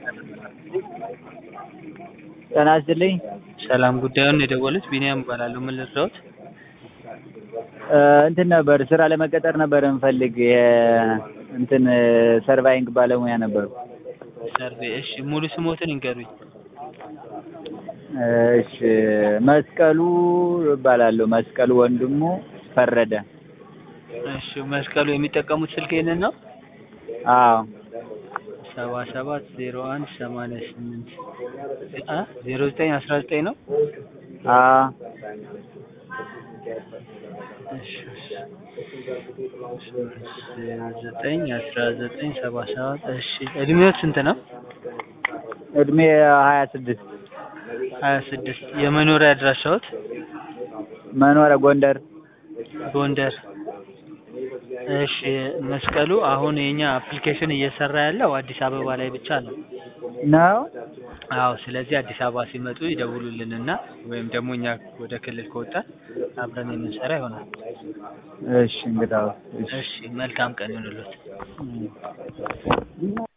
ጤና ይስጥልኝ። ሰላም ጉዳዩን የደወሉት ቢኒያም እባላለሁ። ምን ልርዳዎት? እንትን ነበር ስራ ለመቀጠር ነበር እንፈልግ እንትን ሰርቫይንግ ባለሙያ ነበሩ። ሰርቬ እሺ፣ ሙሉ ስሞትን ይንገሩኝ። እሺ መስቀሉ እባላለሁ። መስቀሉ ወንድሙ ፈረደ። እሺ መስቀሉ የሚጠቀሙት ስልክ ይህንን ነው? አዎ ሰባ ሰባት ዜሮ አንድ ሰማንያ ስምንት ዜሮ ዘጠኝ አስራ ዘጠኝ ነው። አዎ እሺ ዘጠኝ አስራ ዘጠኝ ሰባ ሰባት እሺ እድሜዎት ስንት ነው? እድሜ ሀያ ስድስት ሀያ ስድስት የመኖሪያ አድራሻዎት? መኖሪያ ጎንደር። ጎንደር። እሺ መስቀሉ አሁን የኛ አፕሊኬሽን እየሰራ ያለው አዲስ አበባ ላይ ብቻ ነው። ነው? አዎ ስለዚህ አዲስ አበባ ሲመጡ ይደውሉልንና ወይም ደግሞ እኛ ወደ ክልል ከወጣን አብረን የምንሰራ ይሆናል። እሺ እንግዳው እሺ መልካም ቀን ይሁንልዎት።